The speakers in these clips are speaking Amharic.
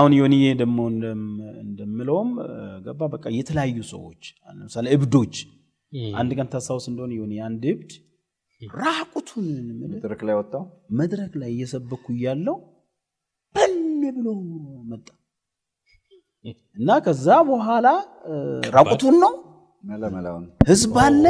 አሁን ዮኒዬ ደግሞ እንደም- እንደምለውም እ፣ ገባ በቃ የተለያዩ ሰዎች ለምሳሌ እብዶች አንድ ቀን ታስታውስ እንደሆነ ዮኒ አንድ እብድ ራቁቱን ምልህ መድረክ ላይ ወጣው መድረክ ላይ እየሰበኩ እያለው በል ብሎ መጣ እና ከዛ በኋላ እ፣ ራቁቱን ነው መለመላውን ህዝብ አለ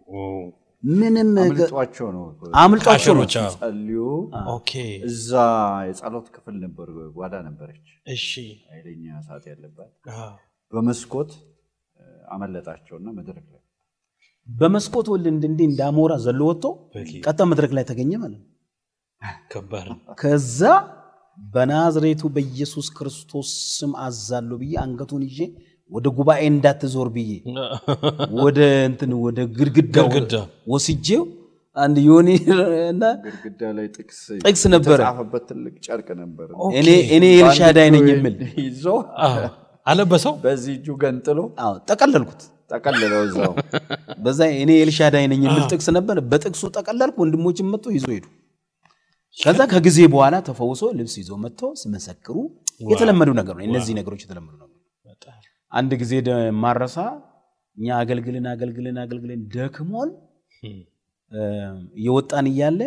ምንም አምልጧቸው ነው አምልጧቸው ነው ካሸሮች አዎ። ጸልዩ ኦኬ እዛ የጸሎት ክፍል ነበር ጓዳ ነበረች እሺ ኃይለኛ እሳት ያለባት አዎ። በመስኮት እ፣ አመለጣቸውና መድረክ ላይ በመስኮት ወል እንዲህ እንዳሞራ ዘሎ ወጥቶ በጌታ ቀጣ መድረክ ላይ ተገኘ ማለት ነው። ከባድ ነው። ከዛ በናዝሬቱ በኢየሱስ ክርስቶስ ስም አዛለሁ ብዬ አንገቱን ይዤ ወደ ጉባኤ እንዳትዞር ብዬ ወደ እንትን ወደ ግድግዳው ግድግዳ ወስጄው አንድ ዮኒ እና ግድግዳ ላይ ጥቅስ ጥቅስ ነበረ። የተጻፈበት ትልቅ ጨርቅ ነበር እኔ እኔ ኤልሻዳይ ነኝ የሚል ይዞ አዎ። አለበሰው በዚህ እጁ ገንጥሎ አዎ ጠቀለልኩት። ጠቀልለው እዛው በዛ እኔ ኤልሻዳይ ነኝ የሚል ጥቅስ ነበር። በጥቅሱ ጠቀለልኩ። ወንድሞችን መጥቶ ይዞ ሄዱ። ከዛ ከጊዜ በኋላ ተፈውሶ ልብስ ይዞ መጥቶ ሲመሰክሩ የተለመዱ ነገር ነው። እነዚህ ነገሮች የተለመዱ ነው። አንድ ጊዜ ደ- ማረሳ እኛ አገልግልን አገልግልን አገልግልን ደክሞን እ፣ እየወጣን እያለ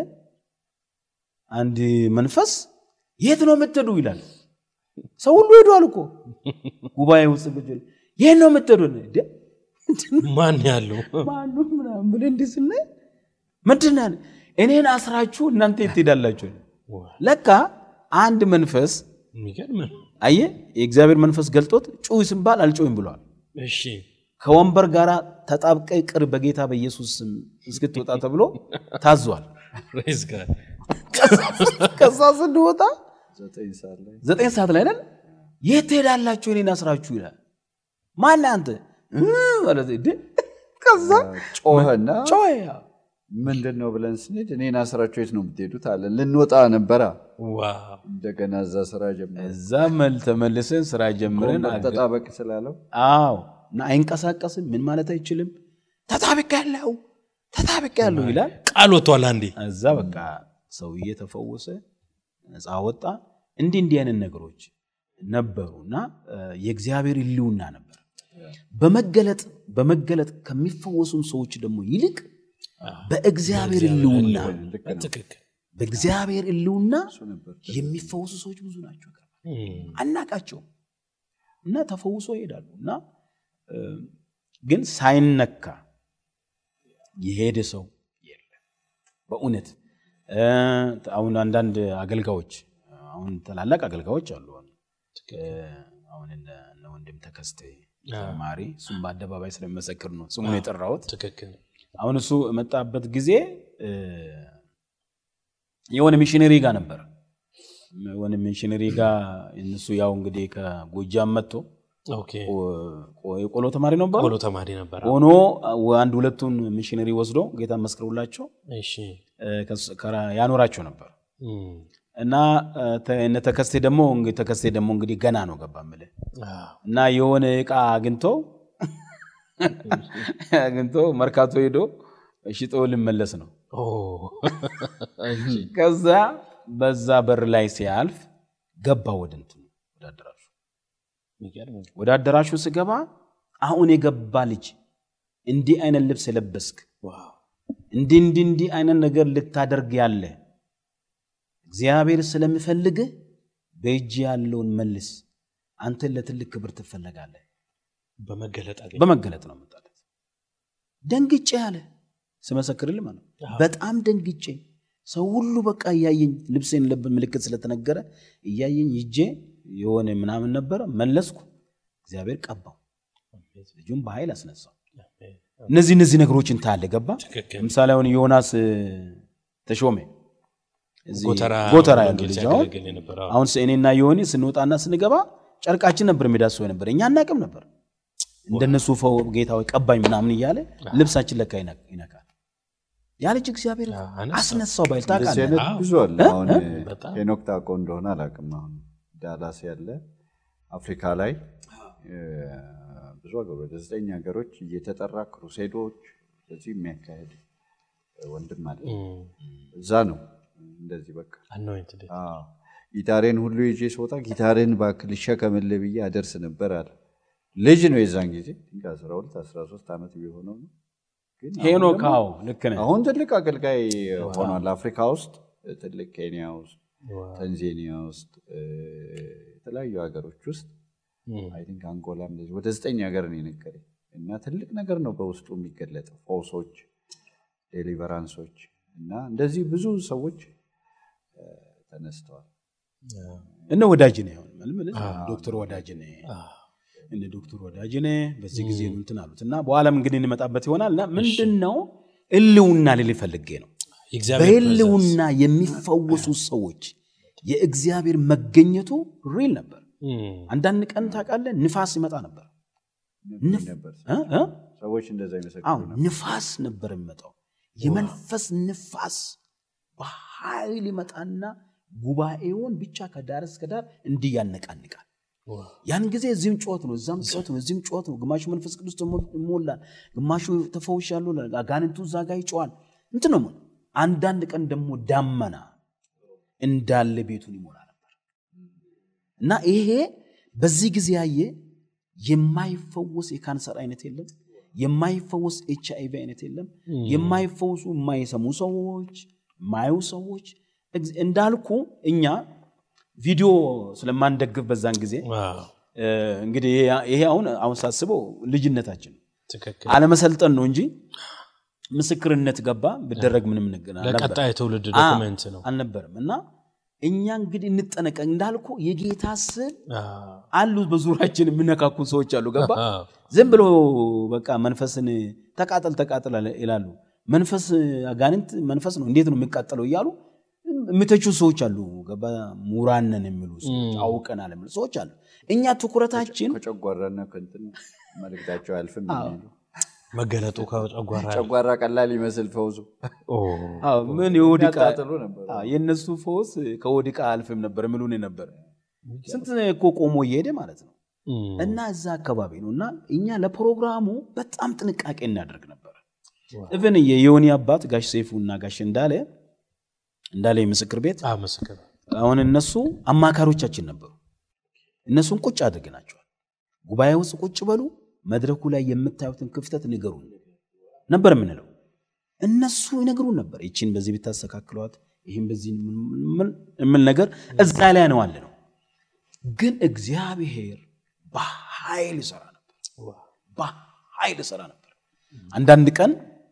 አንድ መንፈስ የት ነው የምትሄዱ ይላል። ሰው ሁሉ ሄዷል እኮ ጉባኤ ውስጥ ቁጭ ብለን፣ የት ነው የምትሄዱ? እንደ ማን ያለው ማኑ ምናምን ብለን እንዲህ ስናይ ምንድን ነው ያለ? እኔን አስራችሁ እናንተ የት ትሄዳላችሁ? ለካ አንድ መንፈስ የሚገርም ነው። አየ የእግዚአብሔር መንፈስ ገልጦት ጩይ ስንባል አልጮይም ብሏል። እሺ ከወንበር ጋር ተጣብቀ ቅር በጌታ በኢየሱስ ስም እስክትወጣ ተብሎ ታዟል። ፕሬዝ ጋድ ከዛ ስንወጣ ዘጠኝ ሰዓት ላይ ዘጠኝ ሰዓት ላይ ነን። የት ትሄዳላችሁ እኔን አስራችሁ ይላል። ማን አንተ እ ማለት እንዴ? ከዛ ጮኸና ጮኸ። ምንድን ነው ብለን ስንሄድ እኔን አስራችሁ የት ነው የምትሄዱት አለ ልንወጣ ነበራ ዋው እንደገና እዛ ስራ ጀመረ እዛ መል ተመልሰን ስራ ጀምረን አገ- ተጣበቅ ስላለው አዎ እና አይንቀሳቀስም። ምን ማለት አይችልም። ተጣብቅ ያለው ተጣብቅ ያለው ይላል። ቃል ወጥቷል አንዴ እዛ በቃ ሰውዬ ተፈወሰ፣ ነፃ ወጣ። እንዲህ እንዲህ አይነት ነገሮች ነበሩ እና እ፣ የእግዚአብሔር ሕልውና ነበር። በመገለጥ በመገለጥ ከሚፈወሱም ሰዎች ደግሞ ይልቅ በእግዚአብሔር ሕልውና ልክ ነው ትክክል በእግዚአብሔር ሕልውና እሱ ነበር የሚፈወሱ ሰዎች ብዙ ናቸው። እም፣ አናቃቸውም እና ተፈውሶ ይሄዳሉ እና እ፣ ግን ሳይነካ የሄደ ሰው የለም። በእውነት እ፣ አሁን አንዳንድ አገልጋዮች አሁን ታላላቅ አገልጋዮች አሉ። አሁን እ፣ አሁን እነ እነ ወንድም ተከስተ ዘማሪ እሱም በአደባባይ ስለመሰክር ነው ስሙን የጠራሁት። ትክክል አሁን እሱ የመጣበት ጊዜ እ፣ የሆነ ሚሽነሪ ጋር ነበር። የሆነ ሚሽነሪ ጋር እነሱ ያው እንግዲህ ከጎጃም መጥቶ ኦኬ ቆ- የቆሎ ተማሪ ነበር ቆሎ ተማሪ ነበር ሆኖ አንድ ሁለቱን ሚሽነሪ ወስዶ ጌታ መስክረውላቸው እሺ እ፣ ከሱ- ከራ- ያኖራቸው ነበር እም፣ እና እ፣ ተ- እነ ተከስቴ ደግሞ እንግዲህ ተከስቴ ደግሞ እንግዲህ ገና ነው ገባ የምልህ አዎ፣ እና የሆነ እቃ አግኝቶ አግኝቶ መርካቶ ሄዶ ሽጦ ልመለስ ነው። ኦ፣ እሺ፣ ከዛ በዛ በር ላይ ሲያልፍ ገባ ወደ እንትኑ ወደ አዳራሹ። የሚገርም ነው። ወደ አዳራሹ ስገባ አሁን የገባ ልጅ እንዲህ አይነት ልብስ የለበስክ ዋው፣ እንዲህ እንዲህ እንዲህ አይነት ነገር ልታደርግ ያለ እግዚአብሔር ስለሚፈልግህ በእጅ ያለውን መልስ፣ አንተን ለትልቅ ክብር ትፈለጋለህ። በመገለጥ አገኘ በመገለጥ ነው መጣለት። ደንግጬ አለ ስመሰክርልህ ማለት ነው። በጣም ደንግጬ ሰው ሁሉ በቃ እያየኝ ልብሴን ለብ ምልክት ስለተነገረ እያየኝ ይጄ የሆነ ምናምን ነበረ መለስኩ። እግዚአብሔር ቀባው፣ ልጁም በኃይል አስነሳው። እነዚህ እነዚህ ነገሮችን ታያለህ። ገባ ትክክል ለምሳሌ አሁን ዮናስ እ፣ ተሾመ እዚህ ጎተራ ጎተራ ያለው ወንጌል ልጅ አሁን ሲያገለግል የነበረው አሁን እኔና ዮኒ ስንወጣና ስንገባ ጨርቃችን ነበር የሚዳስሰው ነበር። እኛ አናቅም ነበር እንደነሱ ፈው ጌታ ሆይ ቀባኝ ምናምን እያለ ልብሳችን ለካ ይነ- ይነካል። ያ ልጅ እግዚአብሔር አነሳው። አስነሳው ባይል እንደዚህ ታውቃለህ። አይነት አዎ። ብዙ አለ። አሁን በጣም። ሄኖክ ታውቀው እንደሆነ አላውቅም። አሁን ዳላስ ያለ አፍሪካ ላይ እ፣ ብዙ ሀገሮች ወደ ዘጠኝ ሀገሮች እየተጠራ ክሩሴዶች እዚህ የሚያካሄድ ወንድም አለ። እም፣ እዛ ነው እንደዚህ በቃ anointed አዎ። ጊታሬን ሁሉ ይዤ ስወጣ ጊታሬን እባክህ ልሸከምልህ ብዬ አደርስ ነበር አለ። ልጅ ነው የዛን ጊዜ 12 13 ዓመት ቢሆነው ነው። ግን አሁን ሄኖክ ደግሞ- አዎ ልክ ነህ አሁን ትልቅ አገልጋይ ሆኗል። አፍሪካ ውስጥ ትልቅ ኬንያ ውስጥ፣ ታንዛኒያ ውስጥ እ፣ የተለያዩ ሀገሮች ውስጥ አይ ቲንክ አንጎላም እንደዚህ ወደ ዘጠኝ ሀገር ነው የነገረኝ እና ትልቅ ነገር ነው በውስጡ የሚገለጠው ፈውሶች፣ ዴሊቨራንሶች እና እንደዚህ ብዙ ሰዎች እ፣ ተነስተዋል። እነ ወዳጅ ነህ አሁን መልምል ዶክተር ወዳጅ ነህ እነ ዶክተር ወዳጅ ነህ በዚህ ጊዜ ነው እንትን አሉት እና በኋላም እንግዲህ እንመጣበት ይሆናል እና ምንድን ነው እልውና ልል ፈልጌ ነው የእግዚአብሔር በህልውና የሚፈወሱ ሰዎች የእግዚአብሔር መገኘቱ ሪል ነበር presence። አንዳንድ ቀን ታውቃለህ ንፋስ ይመጣ ነበር ንፍ- ነበር እ? እ? ሰዎች እንደዛ ይመሰክሩ አዎ ነበር። ንፋስ ነበር የሚመጣው የመንፈስ ንፋስ በኃይል ይመጣና ጉባኤውን ብቻ ከዳር እስከ ዳር እንዲህ ያነቃንቃል ያን ጊዜ እዚህም ጩኸት ነው እዛም ጩኸት ነው እዚህም ጩኸት ነው ግማሹ መንፈስ ቅዱስ ተሞ- ይሞላል ግማሹ ተፈውሻለሁ ይላል። አጋንንቱ እዛ ጋር ይጮዋል እንትን ነው የምልህ። አንዳንድ ቀን ደግሞ ዳመና እንዳለ ቤቱን ይሞላ ነበር እና ይሄ በዚህ ጊዜ ያየ የማይፈወስ የካንሰር አይነት የለም የማይፈወስ ኤች አይቪ አይነት የለም የማይፈወሱ የማይሰሙ ሰዎች የማዩ ሰዎች እግዝ- እንዳልኩ እኛ ቪዲዮ ስለማንደግፍ በዛን ጊዜ ዋው፣ እ፣ እንግዲህ ይሄ- ይሄ አሁን አሁን ሳስበው ልጅነታችን ነው ትክክል። አለመሰልጠን ነው እንጂ ምስክርነት ገባ ብደረግ ምንም ነገር አልነበረም። ለቀጣይ ትውልድ አ- ዶክመንት ነው። አልነበረም እና እኛ እንግዲህ እንጠነቀቅ እንዳልኩ የጌታ ስል አዎ፣ አሉ በዙሪያችን የሚነካኩ ሰዎች አሉ ገባ አዎ፣ ዝም ብሎ በቃ መንፈስን ተቃጠል ተቃጠል አለ- ይላሉ መንፈስ አጋንንት መንፈስ ነው እንዴት ነው የሚቃጠለው እያሉ የሚተቹ ሰዎች አሉ ገባ ምሁራን ነን የሚሉ ሰዎች አውቀናል የሚሉ ሰዎች አሉ እኛ ትኩረታችን ከጨጓራና ከእንትን መልእክታቸው አያልፍም አዎ። የሚሉ መገለጡ ከጨጓራ ጨጓራ ቀላል ይመስል ፈውሱ ኦ፣ አዎ፣ ምን የሆድ ዕቃ ያጣጥሉ ነበር። አዎ፣ የእነሱ ፈውስ ከሆድ ዕቃ አልፍም ነበር የሚሉን ነበር ስንት እኮ ቆሞ እየሄደ ማለት ነው እም፣ እና እዛ አካባቢ ነው እና እኛ ለፕሮግራሙ በጣም ጥንቃቄ እናደርግ ነበር እብን የዮኒ አባት ጋሽ ሰይፉ እና ጋሽ እንዳለ እንዳለ የምስክር ቤት አዎ፣ ምስክር አሁን እነሱ አማካሪዎቻችን ነበሩ እነሱን ቁጭ አድርገናቸዋል ጉባኤ ውስጥ ቁጭ በሉ መድረኩ ላይ የምታዩትን ክፍተት ንገሩን ነበር የምንለው እነሱ ይነግሩን ነበር ይችን በዚህ ብታስተካክሏት ይህም በዚህ ምን- የምል ነገር እዛ ላይ ነው አለ ነው ግን እግዚአብሔር በኃይል ይሰራ ነበር በኃይል ይሰራ ነበር አንዳንድ ቀን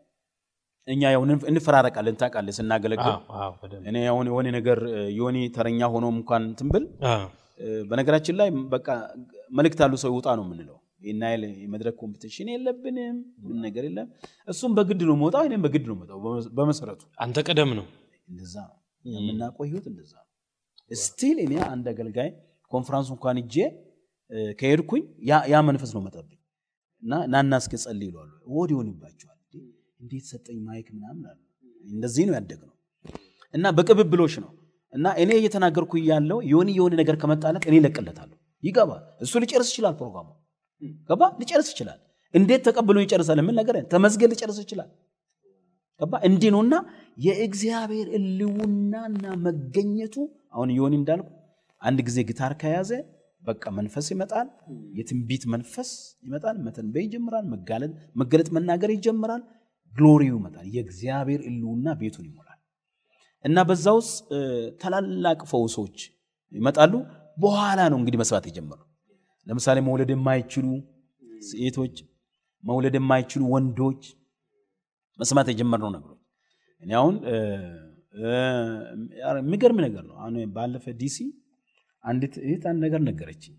እኛ ያው እንፍ- እንፈራረቃለን ታውቃለህ ስናገለግል አዎ፣ አዎ፣ በደንብ እኔ አሁን የሆነ ነገር እ፣ ዮኒ ተረኛ ሆኖም እንኳን ትንብል አዎ፣ በነገራችን ላይ በቃ መልእክት ያሉ ሰው ይውጣ ነው የምንለው ይህን ያህል የመድረክ ኮምፒቲሽን የለብንም ምን ነገር የለም እሱም በግድ ነው መውጣው እኔም በግድ ነው መውጣው በመ- በመሰረቱ አንተ ቀደም ነው። እንደዛ ነው የምናውቀው ህይወት እንደዛ ነው ስቲል እኔ አንድ አገልጋይ ኮንፈራንሱ እንኳን እጄ ከሄድኩኝ ያ- ያ መንፈስ ነው መጣብኝ እና ናና እስኪ ጸልይ ይለዋሉ ወዲ ይሆንባቸዋል እንዴ፣ እንዴት ሰጠኝ ማይክ ምናምን አሉ እንደዚህ ነው ያደግነው እና በቅብብሎች ነው እና እኔ እየተናገርኩ ያለው የሆነ የሆነ ነገር ከመጣለት እኔ እለቅለታለሁ ይገባል እሱ ሊጨርስ ይችላል ፕሮግራሙ ገባ ሊጨርስ ይችላል እንዴት ተቀብሎ ይጨርሳል ምን ነገር ተመስገን ሊጨርስ ይችላል ገባ እንዲህ ነውና የእግዚአብሔር እልውናና መገኘቱ አሁን ዮኒ እንዳልኩ አንድ ጊዜ ጊታር ከያዘ በቃ መንፈስ ይመጣል የትንቢት መንፈስ ይመጣል መተንበይ ይጀምራል መጋለጥ መገለጥ መናገር ይጀምራል ግሎሪው ይመጣል የእግዚአብሔር እልውና ቤቱን ይሞላል እና በዛ ውስጥ እ፣ ታላላቅ ፈውሶች ይመጣሉ በኋላ ነው እንግዲህ መስራት የጀመሩ ለምሳሌ መውለድ የማይችሉ ሴቶች መውለድ የማይችሉ ወንዶች መስማት የጀመርነው ነገሮች እኔ አሁን እ፣ እ፣ የሚገርም ነገር ነው አሁን ባለፈ ዲሲ አንዲት እህት አንድ ነገር ነገረችኝ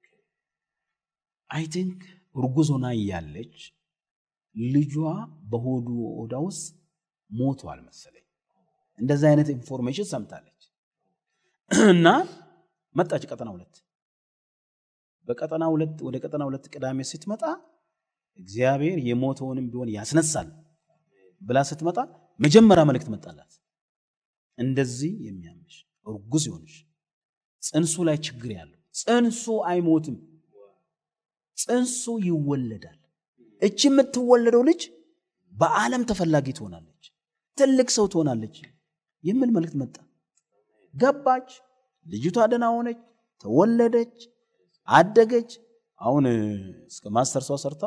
አይ ቲንክ እርጉዝ ሆና እያለች ልጇ በሆዱ ሆዳ ውስጥ ሞቷል መሰለኝ እንደዚህ አይነት ኢንፎርሜሽን ሰምታለች እና መጣች ቀጠና ሁለት በቀጠና ሁለት ወደ ቀጠና ሁለት ቅዳሜ ስትመጣ እግዚአብሔር የሞተውንም ቢሆን ያስነሳል ብላ ስትመጣ መጀመሪያ መልእክት መጣላት እንደዚህ የሚያምሽ እርጉዝ ይሆንሽ ጽንሱ ላይ ችግር ያለው ጽንሱ አይሞትም ጽንሱ ይወለዳል እቺ የምትወለደው ልጅ በዓለም ተፈላጊ ትሆናለች ትልቅ ሰው ትሆናለች የሚል መልእክት መጣ ገባች ልጅቷ ደህና ሆነች፣ ተወለደች፣ አደገች። አሁን እ፣ እስከ ማስተርሷ ሰርታ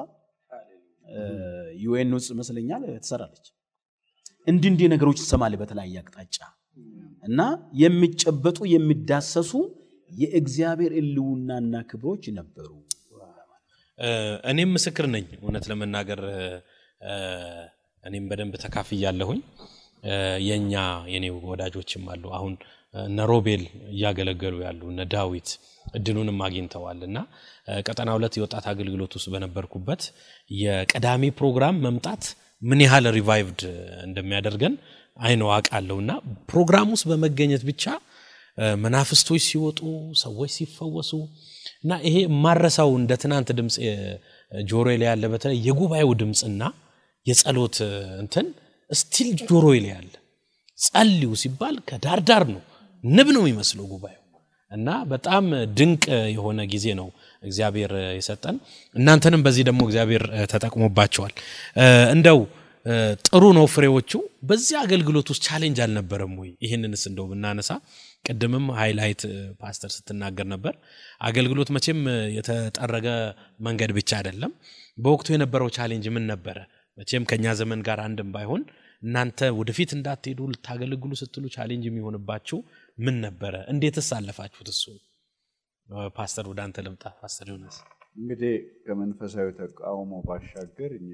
ዩኤን ውስጥ ይመስለኛል ትሰራለች። እንዲህ እንዲህ ነገሮች ትሰማለህ በተለያየ አቅጣጫ እና የሚጨበጡ የሚዳሰሱ የእግዚአብሔር እልውናና ክብሮች ነበሩ። እ፣ እኔም ምስክር ነኝ። እውነት ለመናገር እ፣ እኔም በደንብ ተካፍያለሁኝ። እ፣ የእኛ የኔ ወዳጆችም አሉ። አሁን እነ ሮቤል እያገለገሉ ያሉ እነ ዳዊት እድሉንም አግኝተዋል እና እ፣ ቀጠና ሁለት የወጣት አገልግሎት ውስጥ በነበርኩበት የቀዳሚ ፕሮግራም መምጣት ምን ያህል ሪቫይቭድ እንደሚያደርገን አይነው አውቃለሁ እና ፕሮግራም ውስጥ በመገኘት ብቻ እ፣ መናፍስቶች ሲወጡ ሰዎች ሲፈወሱ እና ይሄ የማረሳው እንደ ትናንት ድምፅ ጆሮ ላይ ያለ በተለይ የጉባኤው ድምፅና የጸሎት እ፣ እንትን ስቲል ጆሮ ላይ ያለ ጸልዩ ሲባል ከዳርዳር ነው ንብ ነው የሚመስለው ጉባኤው እና በጣም ድንቅ የሆነ ጊዜ ነው እግዚአብሔር የሰጠን። እናንተንም በዚህ ደግሞ እግዚአብሔር እ፣ ተጠቅሞባቸዋል። እ፣ እንደው እ፣ ጥሩ ነው ፍሬዎቹ። በዚህ አገልግሎት ውስጥ ቻሌንጅ አልነበረም ወይ? ይህንንስ እንደው ብናነሳ ቅድምም ሃይላይት እ፣ ፓስተር ስትናገር ነበር። አገልግሎት መቼም እ፣ የተጠረገ መንገድ ብቻ አይደለም። በወቅቱ የነበረው ቻሌንጅ ምን ነበረ? መቼም ከኛ ዘመን ጋር አንድም ባይሆን እናንተ ወደፊት እንዳትሄዱ ልታገለግሉ ስትሉ ቻሌንጅ የሚሆንባችሁ ምን ነበረ? እንዴትስ አለፋችሁት? እሱ ፓስተር ወደ አንተ ልምጣ። ፓስተር ዮናስ እንግዲህ ከመንፈሳዊ ተቃውሞ ባሻገር እኛ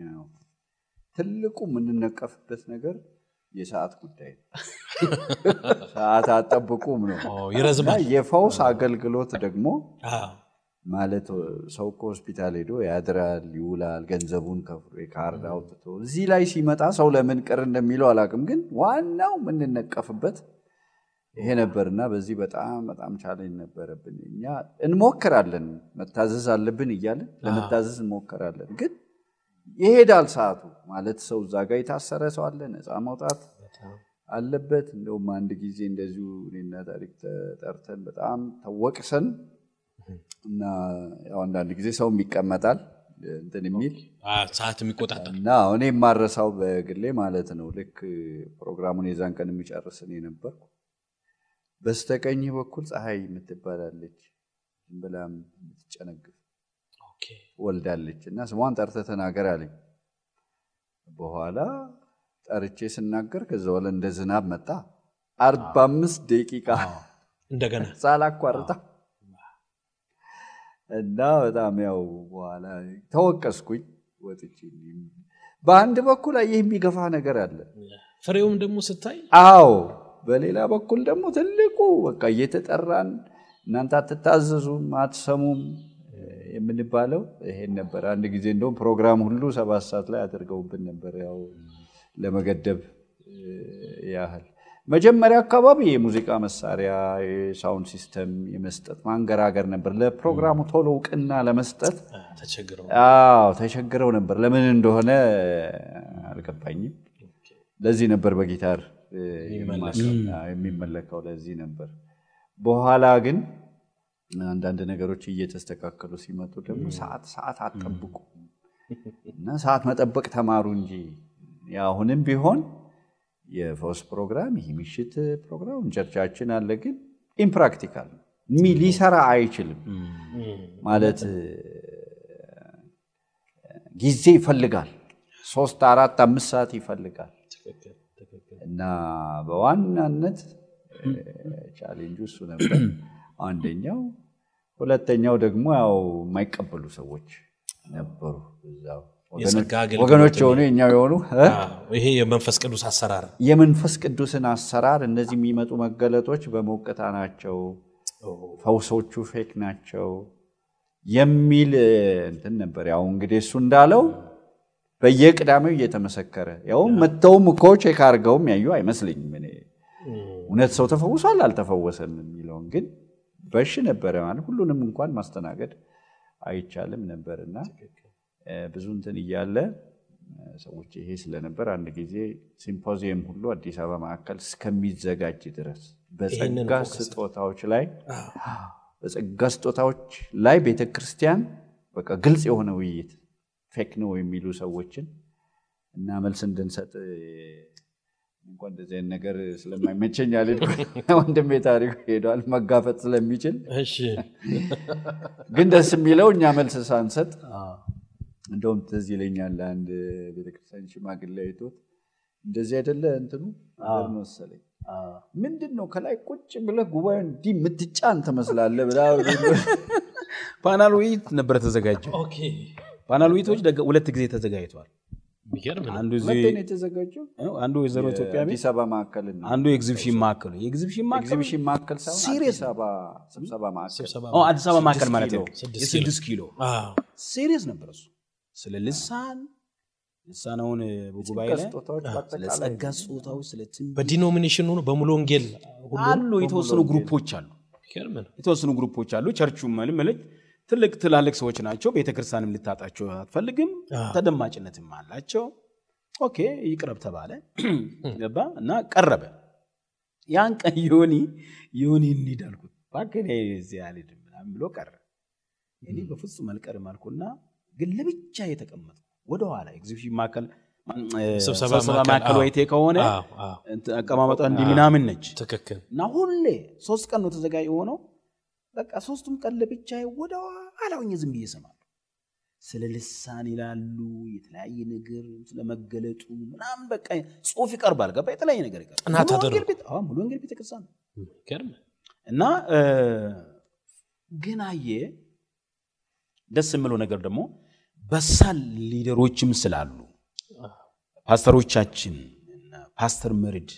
ትልቁ የምንነቀፍበት ነገር የሰዓት ጉዳይ ነው። ሰዓት አጠብቁም ነው ኦ፣ ይረዝማል። እና የፈውስ አገልግሎት ደግሞ አዎ፣ ማለት ሰው እኮ ሆስፒታል ሄዶ ያድራል፣ ይውላል፣ ገንዘቡን ከፍሎ የካርድ አውጥቶ እዚህ ላይ ሲመጣ ሰው ለምን ቅር እንደሚለው አላውቅም፣ ግን ዋናው የምንነቀፍበት ይሄ ነበርና በዚህ በጣም በጣም ቻሌንጅ ነበረብን። እኛ እንሞክራለን፣ መታዘዝ አለብን እያለን ለመታዘዝ እንሞክራለን፣ ግን ይሄዳል ሰዓቱ። ማለት ሰው እዛ ጋር የታሰረ ሰው አለ፣ ነፃ መውጣት አለበት። እንደውም አንድ ጊዜ እንደዚሁ እኔና ታሪክ ተጠርተን በጣም ተወቅሰን እና ያው አንዳንድ ጊዜ ሰውም ይቀመጣል እንትን የሚል አዎ፣ ሰዓት የሚቆጣጠር እና እኔ የማረሳው በግሌ ማለት ነው። ልክ ፕሮግራሙን የዛን ቀን የሚጨርስ እኔ ነበርኩ። በስተቀኝ በኩል ፀሐይ የምትባላለች ዝም ብላ የምትጨነግፍ ኦኬ፣ ወልዳለች እና ስሟን ጠርተህ ተናገር አለኝ። በኋላ ጠርቼ ስናገር ከዛ በኋላ እንደ ዝናብ መጣ። አርባ አምስት ደቂቃ እንደገና ሳላቋርጣ እና በጣም ያው በኋላ ተወቀስኩኝ ወጥቼ። በአንድ በኩል ይህ የሚገፋ ነገር አለ። ፍሬውም ደግሞ ስታይ አዎ በሌላ በኩል ደግሞ ትልቁ በቃ እየተጠራን እናንተ አትታዘዙም አትሰሙም የምንባለው ይሄን ነበር። አንድ ጊዜ እንደውም ፕሮግራም ሁሉ ሰባት ሰዓት ላይ አድርገውብን ነበር፣ ያው ለመገደብ ያህል። መጀመሪያ አካባቢ የሙዚቃ መሳሪያ የሳውንድ ሲስተም የመስጠት ማንገራገር ነበር። ለፕሮግራሙ ቶሎ እውቅና ለመስጠት ተቸግረው አዎ ተቸግረው ነበር። ለምን እንደሆነ አልገባኝም። ለዚህ ነበር በጊታር የሚመለከው ለዚህ ነበር። በኋላ ግን አንዳንድ ነገሮች እየተስተካከሉ ሲመጡ ደግሞ ሰዓት ሰዓት አትጠብቁ እና ሰዓት መጠበቅ ተማሩ እንጂ አሁንም ቢሆን የፈውስ ፕሮግራም ይህ ምሽት ፕሮግራም ቸርቻችን አለ፣ ግን ኢምፕራክቲካል ሊሰራ አይችልም ማለት ጊዜ ይፈልጋል። ሶስት አራት አምስት ሰዓት ይፈልጋል እና በዋናነት ቻሌንጁ እሱ ነበር አንደኛው። ሁለተኛው ደግሞ ያው የማይቀበሉ ሰዎች ነበሩ እዛው የጸጋ አገልግሎት ወገኖች የሆኑ የኛው የሆኑ እ? አዎ፣ ይሄ የመንፈስ ቅዱስ አሰራር የመንፈስ ቅዱስን አሰራር እነዚህ የሚመጡ መገለጦች በሞቅታ ናቸው፣ ፈውሶቹ ፌክ ናቸው የሚል እንትን ነበር። ያው እንግዲህ እሱ እንዳለው በየቅዳሜው እየተመሰከረ ያው መጥተውም እኮ ቼክ አድርገውም ያዩ አይመስለኝም። እኔ እውነት ሰው ተፈውሷል አልተፈወሰም የሚለውን ግን በሽ ነበረ ማለት ሁሉንም እንኳን ማስተናገድ አይቻልም ነበርና ብዙ እንትን እያለ ሰዎች ይሄ ስለነበር አንድ ጊዜ ሲምፖዚየም ሁሉ አዲስ አበባ ማዕከል እስከሚዘጋጅ ድረስ በጸጋ ስጦታዎች ላይ በጸጋ ስጦታዎች ላይ ቤተ ክርስቲያን በቃ ግልጽ የሆነ ውይይት ፌክ ነው የሚሉ ሰዎችን እና መልስ እንድንሰጥ እንኳን እንደዚህ አይነት ነገር ስለማይመቸኝ አልሄድኩም። ወንድሜ ታሪኩ ሄዷል መጋፈጥ ስለሚችል። እሺ ግን ደስ የሚለው እኛ መልስ ሳንሰጥ እንደውም ትዝ ይለኛል አንድ ቤተክርስቲያን ሽማግሌ አይቶት እንደዚህ አይደለ እንትኑ ነገር መሰለኝ ምንድን ነው ከላይ ቁጭ ብለህ ጉባኤ እንዲህ የምትጫን ትመስላለህ ብላ ፓናል ውይይት ነበረ ተዘጋጀው። ኦኬ ፓናል ውይይቶች ደገ- ሁለት ጊዜ ተዘጋጅተዋል። የሚገርም ነው። አንዱ እዚህ መቼ ነው የተዘጋጀው? አንዱ ወይዘሮ ኢትዮጵያ ቤት አዲስ አበባ ማዕከል ነው። አንዱ የኤግዚቢሽን ማዕከል ነው። የኤግዚቢሽን ማዕከል ኤግዚቢሽን ማዕከል ሳይሆን Serious አዲስ አበባ ስብሰባ ማዕከል ስብሰባ ኦ፣ አዲስ አበባ ማዕከል ማለት ኪሎ። ነው። ስድስት የስድስት ኪሎ አዎ። ሲሪየስ ነበር እሱ። ስለ ልሳን ልሳናውን በጉባኤ ላይ ስጦታዎች ስለ በአጠቃላይ ጸጋ ስጦታዎች፣ ስለ ትንቢት በዲኖሚኔሽን ሆኖ በሙሉ ወንጌል ሁሉ አሉ። የተወሰኑ ግሩፖች አሉ። የሚገርም ነው። የተወሰኑ ግሩፖች አሉ። ቸርቹ መልምልች ትልቅ ትላልቅ ሰዎች ናቸው። ቤተክርስቲያንም ልታጣቸው አትፈልግም። አዎ። ተደማጭነትም አላቸው። ኦኬ ይቅረብ ተባለ ገባ እና ቀረበ። ያን ቀን ዮኒ ዮኒ እንሂድ አልኩት። እባክህ እኔ እዚህ አልሄድም ምናምን ብሎ ቀረ። እኔ በፍጹም አልቀርም አልኩና ግን ለብቻ የተቀመጥኩ ወደኋላ ኤግዚቢሽን ማዕከል ስብሰባ ስብሰባ ማዕከል፣ ማዕከል አዎ። ወይቴ ከሆነ አዎ፣ አዎ። እንትን አቀማመጧ እንዲህ ምናምን ነች ትክክል እና ሁሌ ሶስት ቀን ነው ተዘጋጅ የሆነው። በቃ ሶስቱም ቀን ለብቻ ወደ ኋላ ሆኜ ዝም ብዬ እሰማለሁ። ስለ ልሳን ይላሉ፣ የተለያየ ነገር ስለ መገለጡ ምናምን በቃ ጽሁፍ ይቀርባል። ገባ የተለያየ ነገር ይቀርባል። ጥናት ሙሉ ተደርጎ። ወንጌል ቤተ- አዎ፣ ሙሉ ወንጌል ቤተክርስቲያን ነው። የሚገርም እና እ፣ ግን አየ ደስ የምለው ነገር ደግሞ በሳል ሊደሮችም ስላሉ ፓስተሮቻችን እና ፓስተር መርድ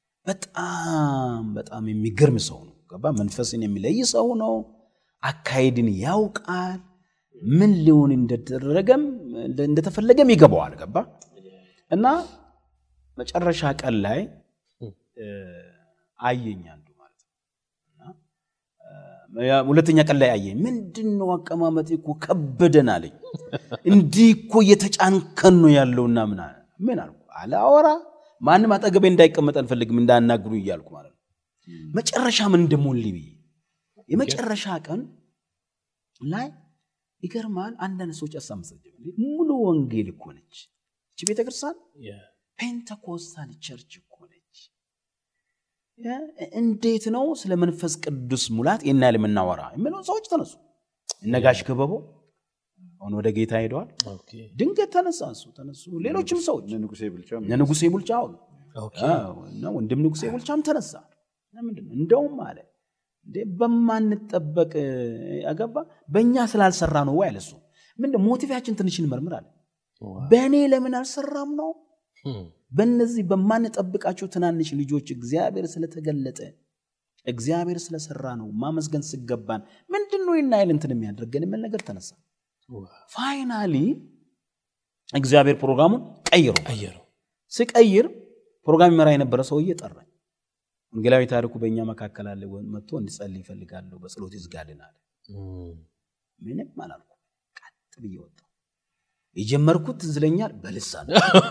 በጣም በጣም የሚገርም ሰው ነው። ገባ መንፈስን የሚለይ ሰው ነው። አካሄድን ያውቃል። ምን ሊሆን እንደተደረገም እንደተፈለገም ይገባዋል። ገባ እና መጨረሻ ቀን ላይ እ፣ አየኝ አንዱ ማለት ነው እና እ፣ ያ ሁለተኛ ቀን ላይ አየኝ። ምንድን ነው አቀማመጥ እኮ ከበደን አለኝ። እንዲህ እኮ እየተጫንከን ነው ያለውና ምን አለ ምን አልኩ አላወራ ማንም አጠገቤ እንዳይቀመጥ አልፈልግም እንዳያናግሩ እያልኩ ማለት ነው። መጨረሻ ምን እንደሞልኝ ብዬ የመጨረሻ ቀን ላይ ይገርማል። አንዳንድ ሰዎች አሳምሰ ሙሉ ወንጌል እኮ ነች እቺ ቤተክርስቲያን ፔንተኮስታል ቸርች እኮ ነች። እ- እንዴት ነው ስለ መንፈስ ቅዱስ ሙላት ይህን ያህል የምናወራ የሚለው ሰዎች ተነሱ። እነ ጋሽ ክበቦ አሁን ወደ ጌታ ሄደዋል። ኦኬ ድንገት ተነሳ እሱ ተነሱ። ሌሎችም ሰዎች እነ ንጉሴ ብልጫ እነ ንጉሴ ቡልቻ አሁን ኦኬ አዎ፣ እና ወንድም ንጉሴ ቡልቻም ተነሳ። ምንድን ነው እንደውም አለ እንዴ በማንጠበቅ አገባ በእኛ ስላልሰራ ነው ወይ አለ እሱ። ምንድን ሞቲቫችን ትንሽ እንመርምር አለ። በእኔ ለምን አልሰራም ነው እም፣ በእነዚህ በማንጠብቃቸው ትናንሽ ልጆች እግዚአብሔር ስለተገለጠ እግዚአብሔር ስለሰራ ነው ማመስገን ስገባን ምንድን ነው ይህን ያህል እንትን የሚያደርገን የሚል ነገር ተነሳ። ፋይናሊ እግዚአብሔር ፕሮግራሙን ቀይሮ ቀየረው ስቀይር ፕሮግራም ይመራ የነበረ ሰውዬ ጠራኝ። ወንጌላዊ ታሪኩ በእኛ መካከል አለ ወ- መጥቶ እንድጸልይ ይፈልጋለሁ በጸሎት ይዝጋልን አለ። እም፣ ምንም አላልኩ። ቀጥ ብዬ ወጣሁ። የጀመርኩት ትዝ ይለኛል በልሳን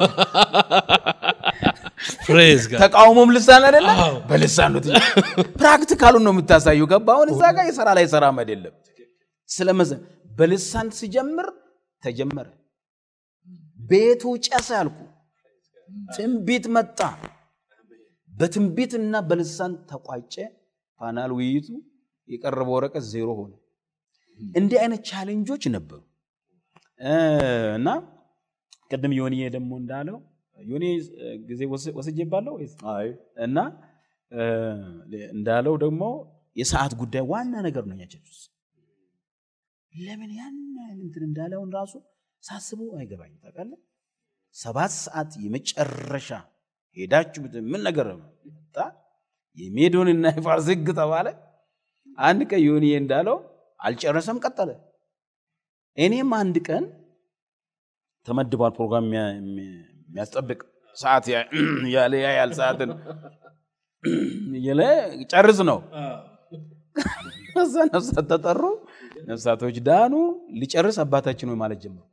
ፕሬዝ ጋር ተቃውሞም ልሳን አይደለ አዎ። በልሳን ነው ትጀ- ፕራክቲካሉን ነው የምታሳየው። ገባ አሁን እዛ ጋር የሰራ ላይ ሰራ አይደለም ስለመዘ በልሳን ሲጀምር ተጀመረ። ቤቱ ጨሰ ያልኩ ትንቢት መጣ። በትንቢትና በልሳን ተቋጨ። ፓናል ውይይቱ የቀረበው ወረቀት ዜሮ ሆነ። እንዲህ አይነት ቻሌንጆች ነበሩ እ፣ እና ቅድም ዮኒዬ ደግሞ እንዳለው ዮኒ ጊዜ ወስ- ወስጄባለሁ ወይስ አይ እና እ፣ እንዳለው ደግሞ የሰዓት ጉዳይ ዋና ነገር ነው። ያቸች ለምን ያን ያህል እንትን እንዳለውን ራሱ ሳስበው አይገባኝ። ታውቃለህ ሰባት ሰዓት የመጨረሻ ሄዳችሁ ብት- ምን ነገር መጣ የሜዶንና የፋርስ ሕግ ተባለ። አንድ ቀን ዮኒዬ እንዳለው አልጨረሰም፣ ቀጠለ። እኔም አንድ ቀን ተመድቧል ፕሮግራም የሚያ- የሚያስጠብቅ ሰዓት ያ- ያለ ያያል ሰዓትን እየለ ጨርስ ነው። እዛ ነፍሳት ተጠሩ፣ ነፍሳቶች ዳኑ። ሊጨርስ አባታችን ሆይ ማለት ጀመርኩ።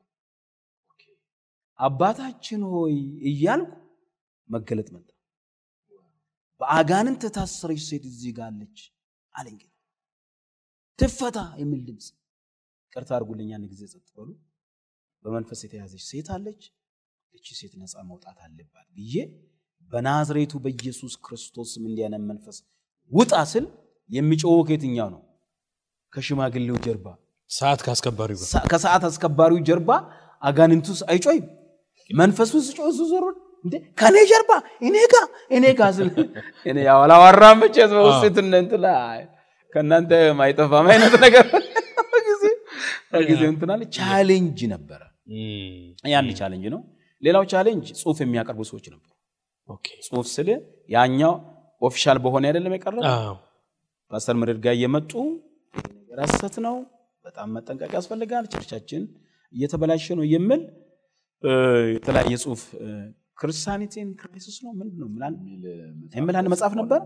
አባታችን ሆይ እያልኩ መገለጥ መጣ። በአጋንንት የታሰረች ሴት እዚህ ጋር አለች አለኝ ጌታ። ትፈታ የሚል ድምፅ። ቅርታ አድርጉልኝ፣ አንድ ጊዜ ጸጥ በሉ። በመንፈስ የተያዘች ሴት አለች። እቺ ሴት ነፃ መውጣት አለባት ብዬ በናዝሬቱ በኢየሱስ ክርስቶስ ስም እንዲህ አይነት መንፈስ ውጣ ስል የሚጮኸው ከየትኛው ነው? ከሽማግሌው ጀርባ ሰዓት ካስከባሪው ጋር ሳ- ከሰዓት አስከባሪው ጀርባ አጋንንቱ አይጮይም። መንፈሱ ሲጮህ እሱ ዞሮ እንዴ ከኔ ጀርባ እኔ ጋ እኔ ጋ ስል እኔ ያው አላወራም መቼስ በውስጥ እንትን እንትን አይ፣ ከእናንተ ማይጠፋም አይነት ነገር ጊዜ ጊዜ እንትን አለ ቻሌንጅ ነበረ። እም፣ ያን ቻሌንጅ ነው። ሌላው ቻሌንጅ ጽሁፍ የሚያቀርቡ ሰዎች ነበሩ። ኦኬ። ጽሁፍ ስል ያኛው ኦፊሻል በሆነ አይደለም የቀረበ አዎ፣ ፓስተር ምርድ ጋር እየመጡ ይሄ ነገር ሐሰት ነው፣ በጣም መጠንቀቅ ያስፈልጋል፣ ቸርቻችን እየተበላሸ ነው የሚል እ፣ የተለያየ ጽሁፍ ክርስቲያኒቲን ክራይሲስ ነው ምንድን ነው ምናምን የሚል አንድ መጽሐፍ ነበር።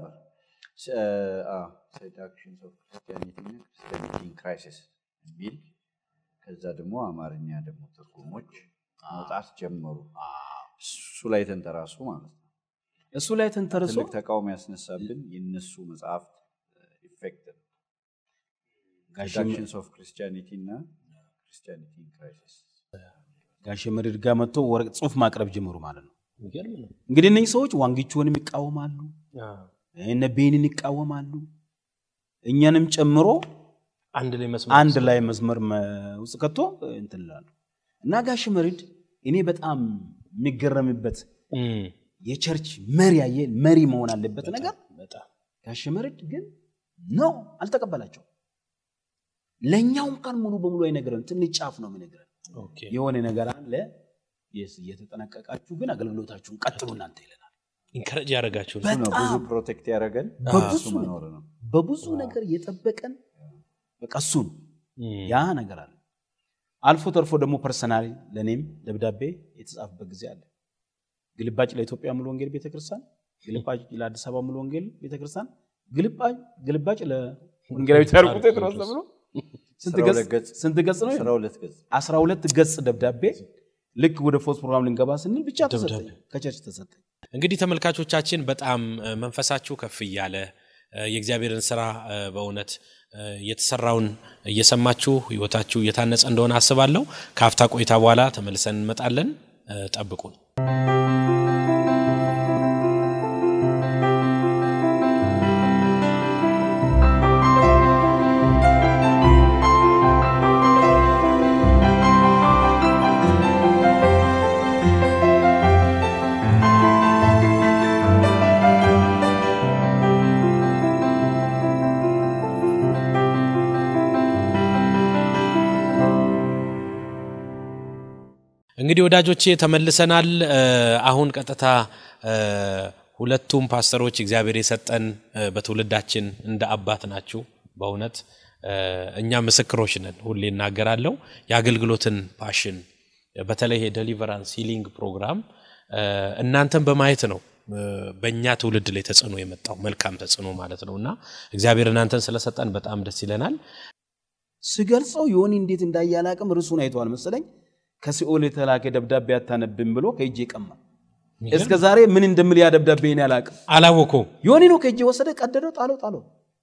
ሴዳክሽንስ ኦፍ ክርስቲያኒቲ እና ክርስቲያኒቲ ኢን ክራይሲስ የሚል ከዛ ደግሞ አማርኛ ደግሞ ትርጉሞች መውጣት ጀመሩ። እሱ ላይ ተንተራሱ ማለት ነው። እሱ ላይ ተንተርሶ ትልቅ ተቃውሞ ያስነሳብን የነሱ መጽሐፍት ኢፌክት ነው። ጋሽ ሴዳክሽንስ ኦፍ ክርስቲያኒቲ እና ክርስቲያኒቲ ኢን ክራይሲስ ጋሽ ምርድ ጋር መጥቶ ወረቅ ጽሁፍ ማቅረብ ጀመሩ ማለት ነው። የሚገርም ነው። እንግዲህ እነዚህ ሰዎች ዋንጊቾንም ይቃወማሉ፣ አዎ፣ እነ ቤንን ይቃወማሉ፣ እኛንም ጨምሮ አንድ ላይ መስመር አንድ ላይ መስመር መ- ውስጥ ከቶ እንትን እላለሁ እና ጋሽ መሪድ እኔ በጣም የሚገረምበት እም፣ የቸርች መሪ ያየ መሪ መሆን አለበት ነገር በጣም ጋሽ መሪድ ግን ነው አልተቀበላቸው። ለእኛውም ቃል ሙሉ በሙሉ አይነግረን፣ ትንሽ ጫፍ ነው የሚነግረን። ኦኬ። የሆነ ነገር አለ የስ እየተጠነቀቃችሁ ግን አገልግሎታችሁን ቀጥሉ እናንተ ይለናል። ኢንከረጅ ያደረጋችሁ ነው። እሱ ነው ብዙ በጣም ፕሮቴክት ያደረገን በብዙ እሱ መኖር ነው። በብዙ ነገር የጠበቀን በቃ እሱ ነው። እም፣ ያ ነገር አለ። አልፎ ተርፎ ደግሞ ፐርሰናሊ ለእኔም ደብዳቤ የተጻፈበት ጊዜ አለ። ግልባጭ ለኢትዮጵያ ሙሉ ወንጌል ቤተክርስቲያን፣ ግልባጭ ለአዲስ አበባ ሙሉ ወንጌል ቤተክርስቲያን፣ ግልባጭ ግልባጭ ለወንጌላዊ ታሪኩ ቴዎድሮስ ተብሎ ስንት አስራ ገጽ ሁለት ገጽ ስንት ገጽ ነው? አስራ ሁለት ገጽ አስራ ሁለት ገጽ ደብዳቤ ልክ ወደ ፎርስ ፕሮግራም ልንገባ ስንል ብቻ ተሰጠኝ፣ ከቸርች ተሰጠኝ። እንግዲህ ተመልካቾቻችን በጣም እ፣ መንፈሳችሁ ከፍ እያለ እ፣ የእግዚአብሔርን ስራ እ፣ በእውነት እ፣ የተሰራውን እየሰማችሁ ህይወታችሁ እየታነጸ እንደሆነ አስባለሁ። ከአፍታ ቆይታ በኋላ ተመልሰን እንመጣለን። እ፣ ጠብቁን። እንግዲህ ወዳጆቼ ተመልሰናል። እ፣ አሁን ቀጥታ እ፣ ሁለቱም ፓስተሮች እግዚአብሔር የሰጠን እ፣ በትውልዳችን እንደ አባት ናችሁ። በእውነት እ፣ እኛ ምስክሮች ነን። ሁሌ እናገራለሁ። የአገልግሎትን ፓሽን በተለይ የደሊቨራንስ ሂሊንግ ፕሮግራም እ፣ እናንተን በማየት ነው እ፣ በእኛ ትውልድ ላይ ተጽዕኖ የመጣው መልካም ተጽዕኖ ማለት ነው እና እግዚአብሔር እናንተን ስለሰጠን በጣም ደስ ይለናል። ስገልጸው ዮኒ እንዴት እንዳየ አላቅም። ርዕሱን አይተዋል መሰለኝ። ከሲኦል የተላከ ደብዳቤ አታነብም ብሎ ከእጄ ቀማ። እስከ ዛሬ ምን እንደምል ያ ደብዳቤ እኔ አላቅም። አላወኩም። ዮኒ ነው ከእጄ ወሰደ፣ ቀደደው፣ ጣለው ጣለው።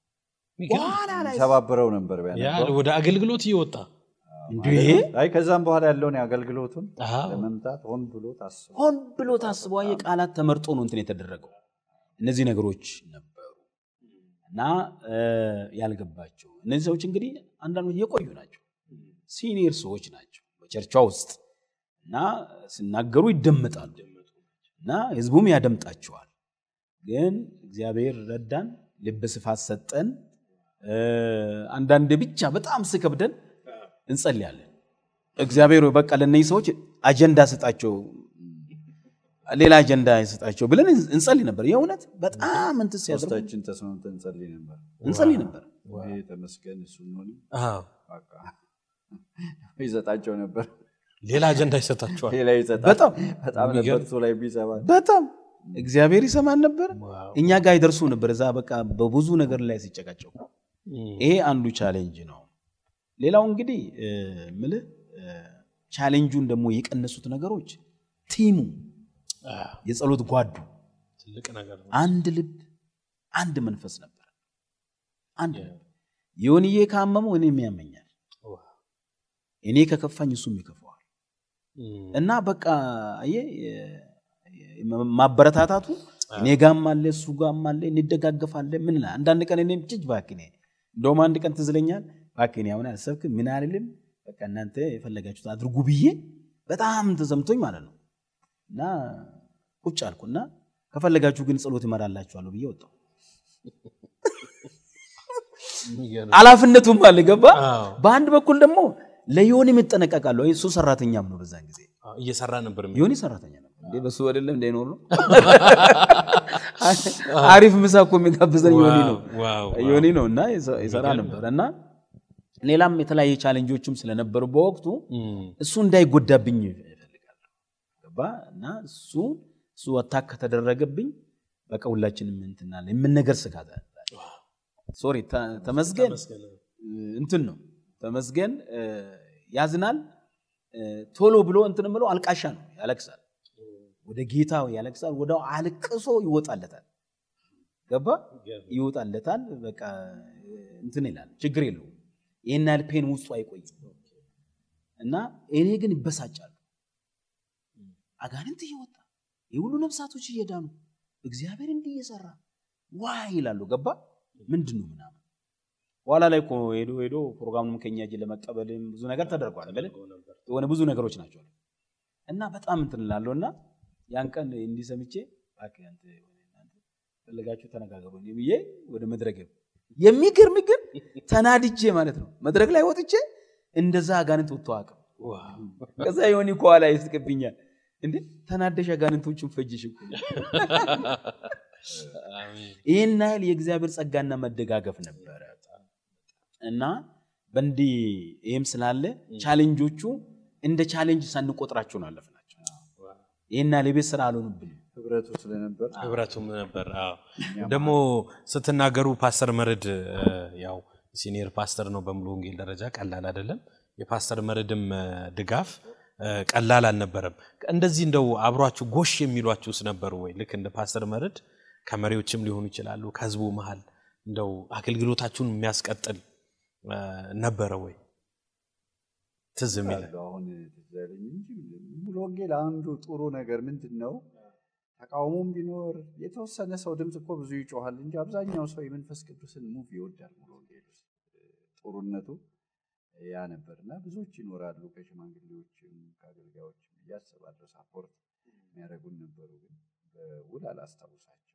በኋላ ላይ ሰባብረው ነበር ያ ቢያነበው። ወደ አገልግሎት እየወጣ እንዴ አይ ከዛም በኋላ ያለውን የአገልግሎቱን አዎ። ለመምታት ሆን ብሎ ታስቦ ሆን ብሎ ታስቦ የቃላት ተመርጦ ነው እንትን የተደረገው። እነዚህ ነገሮች ነበሩ እና እ፣ ያልገባቸው እነዚህ ሰዎች እንግዲህ አንዳንዶች የቆዩ ናቸው፣ ሲኒየር ሰዎች ናቸው በቸርቿ ውስጥ እና ሲናገሩ ይደመጣሉ እና ህዝቡም ያደምጣቸዋል። ግን እግዚአብሔር ረዳን፣ ልብ ስፋት ሰጠን። እ፣ አንዳንዴ ብቻ በጣም ስከብደን እንጸልያለን። እግዚአብሔር ሆይ በቃ ለእነዚህ ሰዎች አጀንዳ ስጣቸው ሌላ አጀንዳ ይሰጣቸው ብለን እንጸልይ ነበር። የእውነት በጣም እንትን ሲያደርጉ ሶስታችን ተስማምተን እንጸልይ ነበር። እንጸልይ ነበር። ይሄ ተመስገን እሱ ሆን አዎ። በቃ ይሰጣቸው ነበር። ሌላ አጀንዳ ይሰጣችኋል። ሌላ ይሰጣል። በጣም በጣም ነበር እሱ ላይ ቢሰባ በጣም እግዚአብሔር ይሰማን ነበር። ዋው። እኛ ጋር ይደርሱ ነበር። እዛ በቃ በብዙ ነገር ላይ ሲጨቃጨቁ እም፣ ይሄ አንዱ ቻሌንጅ ነው። ሌላው እንግዲህ እ፣ ምልህ እ፣ ቻሌንጁን ደግሞ የቀነሱት ነገሮች ቲሙ፣ አዎ፣ የጸሎት ጓዱ ትልቅ ነገር ነው። አንድ ልብ፣ አንድ መንፈስ ነበር። አንድ ልብ ዮንዬ ካመመው እኔም ያመኛል፣ ዋው። እኔ ከከፋኝ እሱም ይከፋዋል። እም፣ እና በቃ አየህ የ- ማበረታታቱ እኔ ጋም አለ እሱ ጋም አለ እንደጋገፋለን። ምን እላለሁ አንዳንድ ቀን እኔም ጭጅ እባክህ እኔ እንደውም አንድ ቀን ትዝ ይለኛል እባክህ እኔ አሁን አልሰብክም ምን አልልም በቃ እናንተ የፈለጋችሁት አድርጉ ብዬ በጣም ተሰምቶኝ ማለት ነው እና ቁጭ አልኩና ከፈለጋችሁ ግን ጸሎት ይመራላችኋለሁ ብዬ ወጣሁ። ኃላፊነቱም አለ ገባ። አዎ። በአንድ በኩል ደግሞ ለዮኒ እጠነቀቃለሁ። እሱ ሰራተኛም ነው በዛን ጊዜ አዎ፣ እየሰራ ነበር የሚ- ዮኒ ሰራተኛ ነው እንዴ በሱ አይደለም እንዳይኖር ነው። አሪፍ ምሳ እኮ የሚጋብዘን ዮኒ ነው ዋው፣ ዋው። ዮኒ ነው እና ይሰ- ይሰራ ነበር እና ሌላም የተለያየ ቻሌንጆችም ስለነበሩ በወቅቱ እም፣ እሱ እንዳይጎዳብኝ እፈልጋለሁ ገባ እና እሱ እሱ አታክ ከተደረገብኝ በቃ ሁላችንም እንትናለ የምን ነገር ስጋት አለ። ሶሪ ተ- ተመስገን ተመስገን። እንትን ነው ተመስገን እ፣ ያዝናል እ፣ ቶሎ ብሎ እንትን ብሎ አልቃሻ ነው ያለቅሳል ወደ ጌታ ያለቅሳል ወደ አልቅሶ ይወጣለታል ገባ ይወጣለታል በቃ እንትን ይላል ችግር የለውም ይህን ያህል ፔን ውስጡ አይቆይም እና እኔ ግን ይበሳጫሉ አጋንንት እየወጣ የሁሉ ነፍሳቶች እየዳኑ እግዚአብሔር እንዲህ እየሰራ ዋ ይላሉ ገባ ምንድን ነው ምናምን በኋላ ላይ እኮ ሄዶ ሄዶ ፕሮግራሙንም ከኛ እጅ ለመቀበልም ብዙ ነገር ተደርጓል አይደል? የሆነ ብዙ ነገሮች ናቸው እና በጣም እንትን እላለሁ እና ያን ቀን እንዲህ ሰምቼ እባክህ አንተ እናንተ ፈለጋችሁ ተነጋገሩ እንዲህ ብዬ ወደ መድረክ ሄድኩ። የሚገርም ግን ተናድጄ ማለት ነው መድረክ ላይ ወጥቼ እንደዛ አጋንንት ወጥቶ አቅም ዋው። ከዛ የሆነ ከኋላ ይስቅብኛል እንዴ ተናደሽ አጋንንቶችን ፈጅሽ እኮ አሜን። ይህን ያህል የእግዚአብሔር ጸጋና መደጋገፍ ነበረ እና በእንዲህ ይህም ስላለ ቻሌንጆቹ እንደ ቻሌንጅ ሳንቆጥራቸው ነው አለፍናቸው። ይህን ያህል የቤት ስራ አልሆኑብንም። ህብረቱ ስለነበር ህብረቱም ነበር። አዎ። ደግሞ ስትናገሩ ፓስተር መርድ እ፣ ያው ሲኒየር ፓስተር ነው በሙሉ ወንጌል ደረጃ ቀላል አይደለም። የፓስተር መርድም እ፣ ድጋፍ እ፣ ቀላል አልነበረም። እንደዚህ እንደው አብሯችሁ ጎሽ የሚሏችሁስ ነበሩ ወይ? ልክ እንደ ፓስተር መርድ ከመሪዎችም ሊሆኑ ይችላሉ፣ ከህዝቡ መሀል እንደው አገልግሎታችሁን የሚያስቀጥል እ፣ ነበረ ወይ? ትዝ የሚል አሉ። አሁን ትዝ ያለኝ እንጂ ሙሉ ወንጌል አንዱ ጥሩ ነገር ምንድን ነው? ተቃውሞም ቢኖር የተወሰነ ሰው ድምፅ እኮ ብዙ ይጮሃል እንጂ አብዛኛው ሰው የመንፈስ ቅዱስን ሙቭ ይወዳል። ሙሉ ወንጌል ውስጥ ጥሩነቱ ያ ነበር እና ብዙዎች ይኖራሉ ከሽማግሌዎችም ከአገልጋዮችም እያስባለሁ ሳፖርት የሚያደርጉን ነበሩ፣ ግን በውል አላስታውሳቸው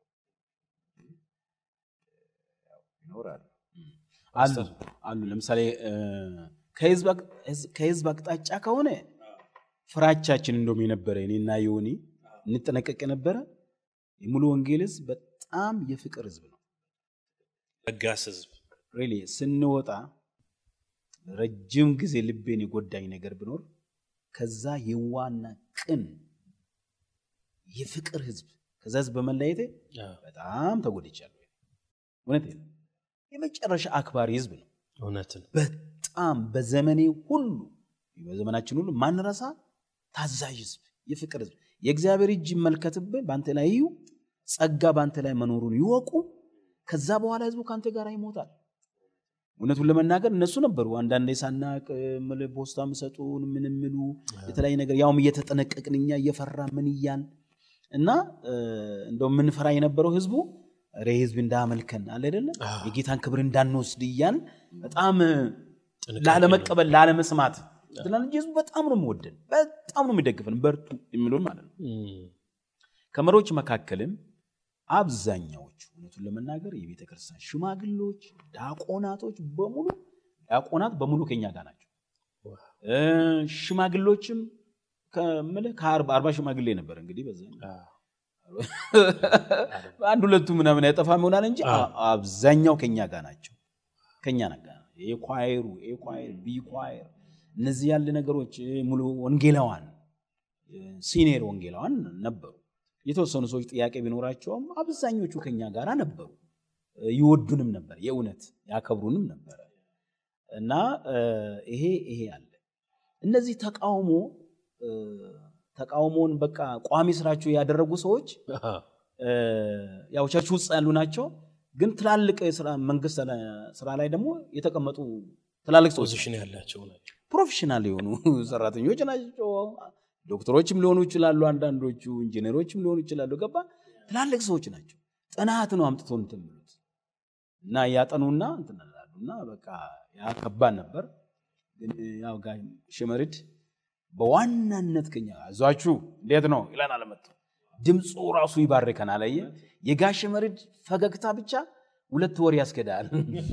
ያው ይኖራሉ። አሉ አሉ። ለምሳሌ እ፣ ከህዝብ አቅ- ህዝ- ከህዝብ አቅጣጫ ከሆነ ፍራቻችን እንደውም የነበረ እኔና ዮኒ እንጠነቀቅ የነበረ የሙሉ ወንጌል ህዝብ በጣም የፍቅር ህዝብ ነው። ለጋስ ህዝብ ሪሊ ስንወጣ ረጅም ጊዜ ልቤን የጎዳኝ ነገር ቢኖር ከዛ የዋና ቅን የፍቅር ህዝብ ከዛ ህዝብ በመለየቴ በጣም ተጎድቻለሁ። እውነት የመጨረሻ አክባሪ ህዝብ ነው። እውነት ነው። በጣም በዘመኔ ሁሉ በዘመናችን ሁሉ ማንረሳ ታዛዥ ህዝብ፣ የፍቅር ህዝብ። የእግዚአብሔር እጅ ይመልከትብህ፣ በአንተ ላይ ይዩ፣ ጸጋ በአንተ ላይ መኖሩን ይወቁ። ከዛ በኋላ ህዝቡ ከአንተ ጋር ይሞታል። እውነቱን ለመናገር እነሱ ነበሩ አንዳንዴ ሳናቅ ምልህ ፖስታ ምሰጡን ምን ምሉ የተለያየ ነገር ያውም እየተጠነቀቅን እኛ እየፈራ ምን እያን እና እንደው ምንፈራ የነበረው ህዝቡ ሬ ህዝብ እንዳመልከን አለ አይደለ የጌታን ክብር እንዳንወስድ እያን በጣም ላለመቀበል ላለመስማት ትላል እንጂ ህዝቡ በጣም ነው የሚወደን በጣም ነው የሚደግፈን በርቱ የሚሉን ማለት ነው ከመሪዎች መካከልም አብዛኛዎቹ እውነቱን ለመናገር የቤተ ክርስቲያን ሽማግሌዎች ዲያቆናቶች በሙሉ ዲያቆናት በሙሉ ከኛ ጋር ናቸው ሽማግሌዎችም ከምልህ ከአርባ ሽማግሌ ነበር እንግዲህ በዛ አንድ ሁለቱ ምናምን አይጠፋም ይሆናል እንጂ አብዛኛው ከኛ ጋር ናቸው ከኛ ጋር ኤ ኳይሩ ኤ ኳይር ቢ ኳይር እነዚህ ያለ ነገሮች ሙሉ ወንጌላዋን ሲኒየር ወንጌላዋን ነበሩ የተወሰኑ ሰዎች ጥያቄ ቢኖራቸውም አብዛኞቹ ከኛ ጋር ነበሩ ይወዱንም ነበር የእውነት ያከብሩንም ነበረ እና ይሄ ይሄ አለ እነዚህ ተቃውሞ ተቃውሞውን በቃ ቋሚ ስራቸው ያደረጉ ሰዎች ያው ቸርች ውስጥ ያሉ ናቸው ግን ትላልቅ መንግስት ስራ ላይ ደግሞ የተቀመጡ ትላልቅ ሰዎች ፖዚሽን ያላቸው ናቸው ፕሮፌሽናል የሆኑ ሰራተኞች ናቸው ዶክተሮችም ሊሆኑ ይችላሉ፣ አንዳንዶቹ ኢንጂነሮችም ሊሆኑ ይችላሉ። ገባ ትላልቅ ሰዎች ናቸው። ጥናት ነው አምጥቶ እንትን የሚሉት እና እያጠኑና እንትን ይላሉ እና በቃ ያ ከባድ ነበር። ግን ያው ጋር ሽመሪድ በዋናነት ከኛ አይዟችሁ እንዴት ነው ይለናል። መጥቶ ድምፁ ራሱ ይባርከናል። አየህ የጋሽ መሪድ ፈገግታ ብቻ ሁለት ወር ያስገዳል።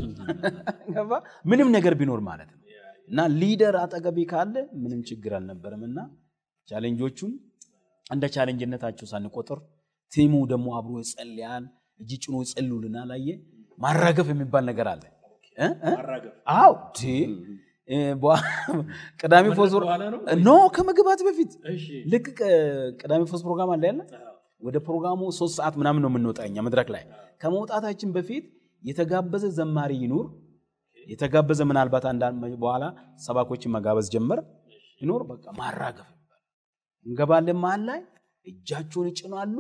ገባ ምንም ነገር ቢኖር ማለት ነው። እና ሊደር አጠገቤ ካለ ምንም ችግር አልነበረም። እና ቻሌንጆቹን እንደ ቻሌንጅነታቸው ሳንቆጥር ቲሙ ደግሞ አብሮ ይጸልያል፣ እጅ ጭኖ ይጸልዩልናል። አየህ ማራገፍ የሚባል ነገር አለ። እ? እ? አዎ ቲ እ፣ በ- ቅዳሜ ፎስ ኖ ከመግባት በፊት ልክ ቅ- ቅዳሜ ፎስ ፕሮግራም አለ ያለ ወደ ፕሮግራሙ ሶስት ሰዓት ምናምን ነው የምንወጣ እኛ መድረክ ላይ ከመውጣታችን በፊት የተጋበዘ ዘማሪ ይኑር የተጋበዘ ምናልባት አንዳንድ በኋላ ሰባኮችን መጋበዝ ጀመር ይኖር በቃ ማራገፍ ይባላል። እንገባለን መሀል ላይ እጃቸውን ይጭናሉ።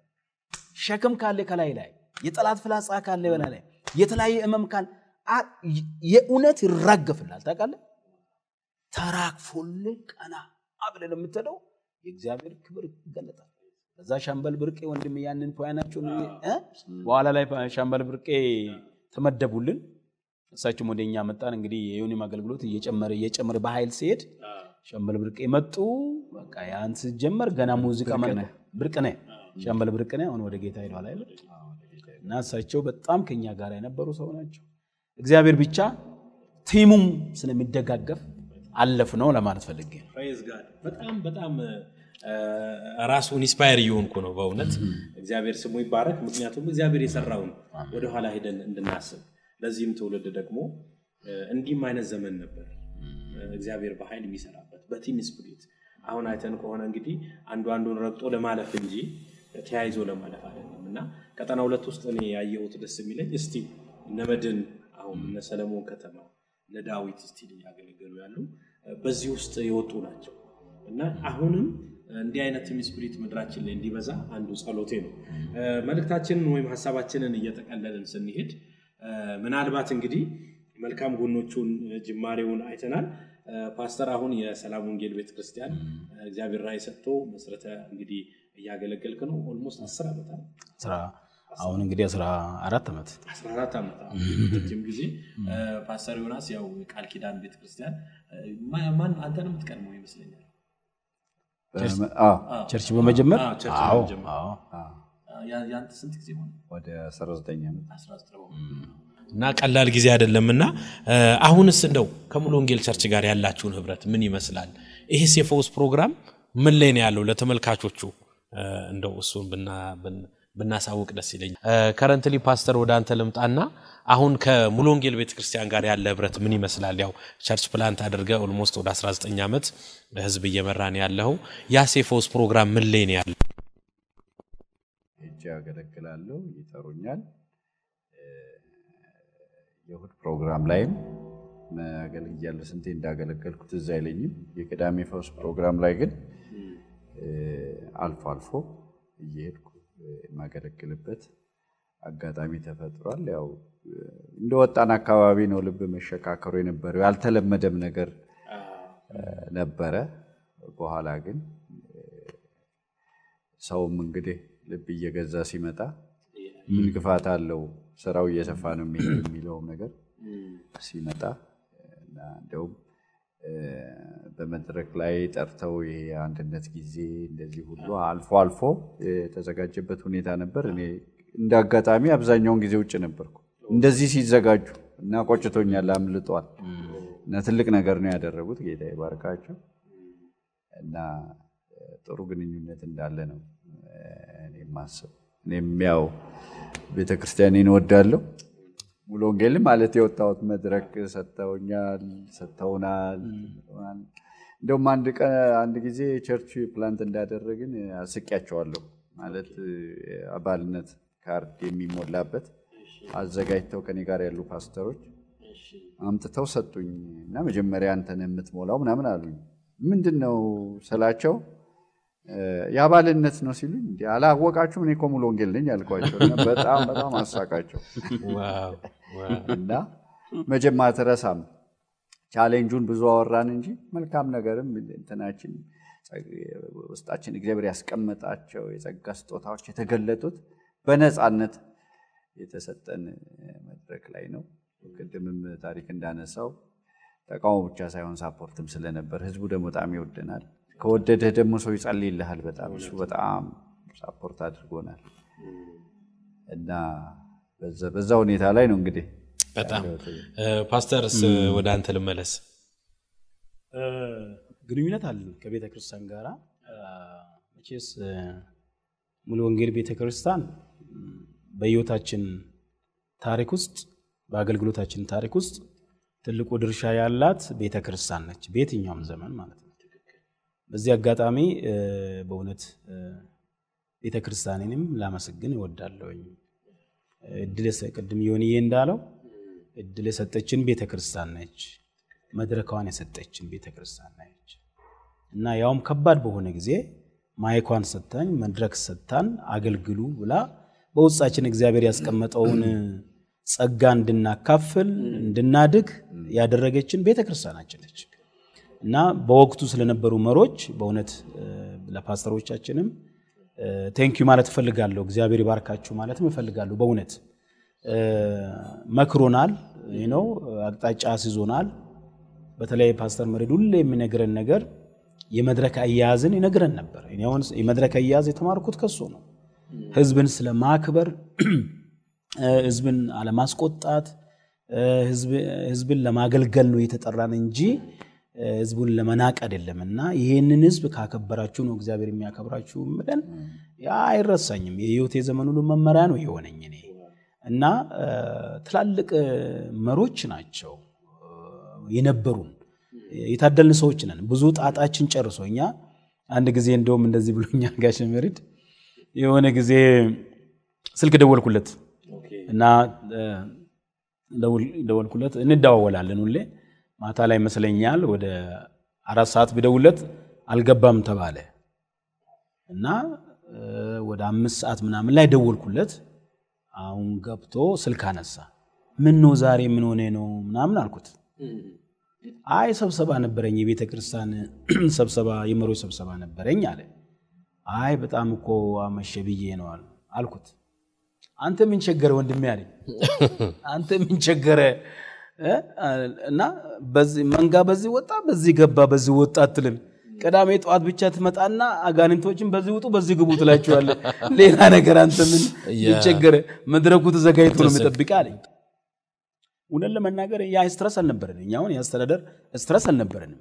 ሸክም ካለ ከላይ ላይ የጠላት ፍላጻ ካለ በላይ ላይ የተለያየ እመም ካለ አ- የእውነት ይራገፍላል። ታውቃለህ ተራግፎልህ ቀና አብለን የምትሄደው የእግዚአብሔር ክብር ይገለጣል። ከዛ ሻምበል ብርቄ ወንድም ያንን ፖያናቸውን እ? በኋላ ላይ ሻምበል ብርቄ ተመደቡልን። እሳቸውም ወደ እኛ መጣን። እንግዲህ የዮኒም አገልግሎት እየጨመረ እየጨመረ በኃይል ሲሄድ ሻምበል ብርቄ መጡ። በቃ ያን ሲጀመር ገና ሙዚቃ ማለት ብርቅነህ ሻምበል ብርቅነህ አሁን ወደ ጌታ ሄደዋል አይደል? እና እሳቸው በጣም ከኛ ጋር የነበሩ ሰው ናቸው። እግዚአብሔር ብቻ ቲሙም ስለሚደጋገፍ አለፍ ነው ለማለት ፈልጌ ነው። ፕሬዝ ጋድ በጣም በጣም እ፣ ራሱን ኢንስፓየር እየሆንኩ ነው በእውነት እግዚአብሔር ስሙ ይባረክ። ምክንያቱም እግዚአብሔር የሰራውን ወደኋላ ሄደን እንድናስብ ለዚህም ትውልድ ደግሞ እ፣ እንዲህም አይነት ዘመን ነበር እ፣ እግዚአብሔር በኃይል የሚሰራበት በቲም ስፕሪት። አሁን አይተን ከሆነ እንግዲህ አንዱ አንዱን ረግጦ ለማለፍ እንጂ ተያይዞ ለማለፍ አይደለም እና ቀጠና ሁለት ውስጥ እኔ ያየሁት ደስ የሚለኝ እስቲ እነ መድን አሁን እነ ሰለሞን ከተማ እነ ዳዊት ስቲል እያገለገሉ ያሉ እ፣ በዚህ ውስጥ የወጡ ናቸው እና አሁንም እንዲህ አይነት ቲም ስፒሪት ምድራችን ላይ እንዲበዛ አንዱ ጸሎቴ ነው። እ፣ መልእክታችንን ወይም ሀሳባችንን እየጠቀለልን ስንሄድ እ፣ ምናልባት እንግዲህ መልካም ጎኖቹን እ፣ ጅማሬውን አይተናል። እ፣ ፓስተር አሁን የሰላም ወንጌል ቤተክርስቲያን እ፣ እግዚአብሔር ራዕይ ሰጥቶ መስረተ እንግዲህ እያገለገልክ ነው። ኦልሞስት አስር ዓመት አለ ስራ አሁን እንግዲህ አስራ አራት ዓመት 14 ዓመት አዎ። ረጅም ጊዜ እ፣ ፓስተር ዮናስ ያው ቃል ኪዳን ቤተክርስቲያን እ፣ ማ- ማን አንተን የምትቀድመው ይመስለኛል በመ- አዎ፣ ቸርች በመጀመር አዎ፣ ቸርች አዎ በመጀመር። አዎ አዎ። ያ- ያንተ ስንት ጊዜ ሆነ? ወደ 19 ዓመት 19 እና ቀላል ጊዜ አይደለም እና እ፣ አሁንስ እንደው ከሙሉ ወንጌል ቸርች ጋር ያላችሁን ህብረት ምን ይመስላል? ይህስ የፈውስ ፕሮግራም ምን ላይ ነው ያለው? ለተመልካቾቹ እ፣ እንደው እሱን ብና- ብን- ብናሳውቅ ደስ ይለኛል። ከረንትሊ ፓስተር ወደ አንተ ልምጣና አሁን ከሙሉ ወንጌል ቤተክርስቲያን ጋር ያለ ህብረት ምን ይመስላል? ያው ቸርች ፕላንት አድርገ ኦልሞስት ወደ 19 ዓመት ህዝብ እየመራን ያለው ያስ የፈውስ ፕሮግራም ምን ላይ ነው ያለው? ሄጄ ያገለግላለሁ፣ ይጠሩኛል። እ፣ የእሑድ ፕሮግራም ላይም አገልግያለሁ። ስንቴ እንዳገለገልኩት እዛ አይለኝም። የቅዳሜ ፈውስ ፕሮግራም ላይ ግን እ፣ አልፎ አልፎ እየሄድኩ እ፣ የማገለግልበት አጋጣሚ ተፈጥሯል። ያው እ፣ እንደ ወጣን አካባቢ ነው ልብ መሸካከሩ የነበረው ያልተለመደም ነገር እ፣ ነበረ። በኋላ ግን ሰውም እንግዲህ ልብ እየገዛ ሲመጣ ምን ክፋት አለው ስራው እየሰፋ ነው የሚሄድ የሚለውም ነገር ሲመጣ እና እንደውም እ፣ በመድረክ ላይ ጠርተው ይሄ የአንድነት ጊዜ እንደዚህ ሁሉ አልፎ አልፎ የተዘጋጀበት ሁኔታ ነበር። እኔ እንደ አጋጣሚ አብዛኛውን ጊዜ ውጭ ነበርኩ እንደዚህ ሲዘጋጁ እና ቆጭቶኛል፣ አምልጧል እና ትልቅ ነገር ነው ያደረጉት። ጌታ ይባርካቸው እና እ፣ ጥሩ ግንኙነት እንዳለ ነው እ፣ እኔ የማስብ። እኔም ያው ቤተክርስቲያኔን እወዳለሁ። ሙሉ ወንጌል ማለት የወጣሁት መድረክ ሰጥተውኛል፣ ሰጥተውናል። እንደውም አንድ ቀን አንድ ጊዜ ቸርች ፕላንት እንዳደረግን አስቂያቸዋለሁ። ማለት እ፣ አባልነት ካርድ የሚሞላበት አዘጋጅተው ከኔ ጋር ያሉ ፓስተሮች አምጥተው ሰጡኝ እና መጀመሪያ አንተን የምትሞላው ምናምን አሉኝ። ምንድን ነው ስላቸው እ፣ የአባልነት ነው ሲሉኝ እንዲ አላወቃችሁም? እኔ እኮ ሙሉ ወንጌል ነኝ አልኳቸው። እና በጣም በጣም አሳቃቸው ዋው ዋው። እና መጀመሪያ አትረሳም ቻሌንጁን ብዙ አወራን እንጂ መልካም ነገርም እንትናችን ውስጣችን እግዚአብሔር ያስቀመጣቸው የጸጋ ስጦታዎች የተገለጡት በነፃነት የተሰጠን መድረክ ላይ ነው። ቅድምም ታሪክ እንዳነሳው ተቃውሞ ብቻ ሳይሆን ሳፖርትም ስለነበር ህዝቡ ደግሞ በጣም ይወደናል። ከወደደህ ደግሞ ሰው ይጸልይልሃል። በጣም እሱ በጣም ሳፖርት አድርጎናል እና በዛ ሁኔታ ላይ ነው እንግዲህ በጣም ፓስተርስ ወደ አንተ ልመለስ። ግንኙነት አለን ከቤተ ክርስቲያን ጋር መቼስ ሙሉ ወንጌል ቤተ ክርስቲያን በህይወታችን ታሪክ ውስጥ በአገልግሎታችን ታሪክ ውስጥ ትልቁ ድርሻ ያላት ቤተ ክርስቲያን ነች፣ በየትኛውም ዘመን ማለት ነው። በዚህ አጋጣሚ በእውነት ቤተ ክርስቲያኔንም ላመሰግን እወዳለሁኝ። እድል ቅድም ዮኒዬ እንዳለው እድል የሰጠችን ቤተ ክርስቲያን ነች፣ መድረካዋን የሰጠችን ቤተ ክርስቲያን ነች እና ያውም ከባድ በሆነ ጊዜ ማይኳን ሰታኝ መድረክ ሰታን አገልግሉ ብላ በውስጣችን እግዚአብሔር ያስቀመጠውን ጸጋ እንድናካፍል እንድናድግ ያደረገችን ቤተ ክርስቲያናችን ነች እና በወቅቱ ስለነበሩ መሮች በእውነት ለፓስተሮቻችንም ቴንኪዩ ማለት እፈልጋለሁ። እግዚአብሔር ይባርካችሁ ማለትም እፈልጋለሁ። በእውነት መክሮናል ነው፣ አቅጣጫ አስይዞናል። በተለይ ፓስተር መሬድ ሁሌ የሚነግረን ነገር የመድረክ አያያዝን ይነግረን ነበር። እኔ አሁን የመድረክ አያያዝ የተማርኩት ከሱ ነው። ህዝብን ስለ ማክበር፣ ህዝብን አለማስቆጣት፣ ህዝብን ለማገልገል ነው የተጠራን እንጂ ህዝቡን ለመናቅ አይደለም። እና ይሄንን ህዝብ ካከበራችሁ ነው እግዚአብሔር የሚያከብራችሁ ብለን ያ አይረሳኝም። የህይወት የዘመን ሁሉ መመሪያ ነው የሆነኝ እኔ እና ትላልቅ መሮች ናቸው የነበሩን የታደልን ሰዎች ነን። ብዙ ጣጣችን ጨርሶ እኛ አንድ ጊዜ እንደውም እንደዚህ ብሎኛል ጋሽ መሪድ የሆነ ጊዜ ስልክ ደወልኩለት እና ደወልኩለት እንደዋወላለን ሁሌ ማታ ላይ ይመስለኛል ወደ አራት ሰዓት ብደውለት አልገባም ተባለ እና ወደ አምስት ሰዓት ምናምን ላይ ደወልኩለት። አሁን ገብቶ ስልክ አነሳ። ምን ነው ዛሬ ምን ሆነ ነው ምናምን አልኩት። አይ ስብሰባ ነበረኝ፣ የቤተ ክርስቲያን ስብሰባ የመሪዎች ስብሰባ ነበረኝ አለ። አይ በጣም እኮ አመሸ ብዬ ነው አልኩት። አንተ ምን ቸገረ ወንድሜ አለኝ። አንተ ምን ቸገረ እና በዚህ መንጋ በዚህ ወጣ በዚህ ገባ በዚህ ወጣ አትልም። ቅዳሜ ጠዋት ብቻ ትመጣና አጋንንቶችን በዚህ ውጡ በዚህ ግቡ ትላቸዋለህ። ሌላ ነገር አንተ ምን ቸገረ? መድረኩ ተዘጋጅቶ ነው የሚጠብቅ አለኝ። እውነት ለመናገር ያ ስትረስ አልነበረንም። እኛ አሁን የአስተዳደር ስትረስ አልነበረንም።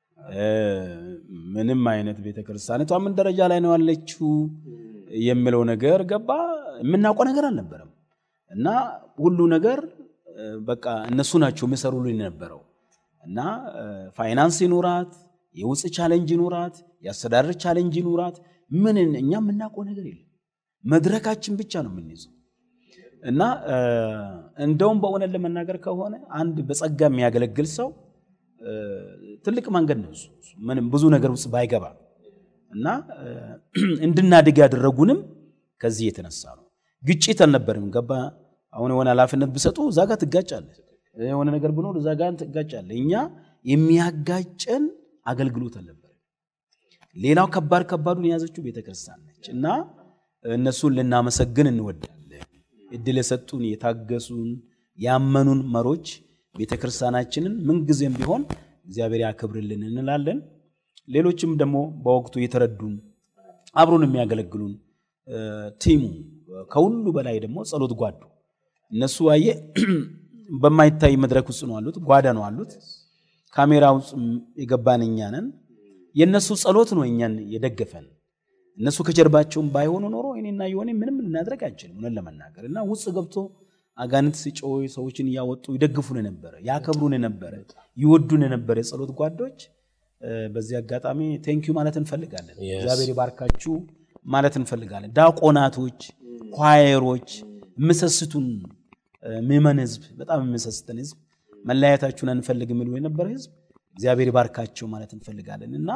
ምንም አይነት ቤተክርስቲያኒቷ ምን ደረጃ ላይ ነው ያለችው የሚለው ነገር ገባ የምናውቀው ነገር አልነበረም እና ሁሉ ነገር በቃ እነሱ ናቸው የሚሰሩልን የነበረው እና ፋይናንስ ይኑራት፣ የውጭ ቻሌንጅ ይኑራት፣ የአስተዳደር ቻሌንጅ ይኑራት፣ ምን እኛ የምናውቀው ነገር የለም። መድረካችን ብቻ ነው የምንይዘው እና እንደውም በእውነት ለመናገር ከሆነ አንድ በጸጋ የሚያገለግል ሰው ትልቅ መንገድ ነው እሱ ምንም ብዙ ነገር ውስጥ ባይገባ እና እንድናድግ ያደረጉንም ከዚህ የተነሳ ነው። ግጭት አልነበርም። ገባ አሁን የሆነ ኃላፊነት ብሰጡ እዛ ጋር ትጋጫለህ፣ የሆነ ነገር ብኖር እዛ ጋር ትጋጫለህ። እኛ የሚያጋጨን አገልግሎት አልነበረም። ሌላው ከባድ ከባዱን የያዘችው ቤተክርስቲያን ነች እና እነሱን ልናመሰግን እንወዳለን። እድል የሰጡን የታገሱን፣ ያመኑን መሮች ቤተክርስቲያናችንን ምንጊዜም ቢሆን እግዚአብሔር ያክብርልን እንላለን። ሌሎችም ደግሞ በወቅቱ የተረዱን አብሮን የሚያገለግሉን ቲሙ ከሁሉ በላይ ደግሞ ጸሎት ጓዱ እነሱ አየ በማይታይ መድረክ ውስጥ ነው አሉት፣ ጓዳ ነው አሉት። ካሜራ ውስጥ የገባን እኛ ነን። የእነሱ ጸሎት ነው እኛን የደገፈን። እነሱ ከጀርባቸውም ባይሆኑ ኖሮ እኔና የሆነ ምንም ልናድረግ አንችልም፣ እውነት ለመናገር እና ውስጥ ገብቶ አጋንንት ሲጮይ ሰዎችን እያወጡ ይደግፉን ነበረ፣ ያከብሩን ነበረ፣ ይወዱን የነበረ የጸሎት ጓዶች። በዚህ አጋጣሚ ቴንኪዩ ማለት እንፈልጋለን። እግዚአብሔር ይባርካችሁ ማለት እንፈልጋለን። ዳቆናቶች፣ ኳየሮች፣ የምሰስቱን ምዕመን ህዝብ፣ በጣም የምሰስተን ህዝብ፣ መለያየታችሁን አንፈልግም የሚሉ የነበረ ህዝብ እግዚአብሔር ይባርካቸው ማለት እንፈልጋለን እና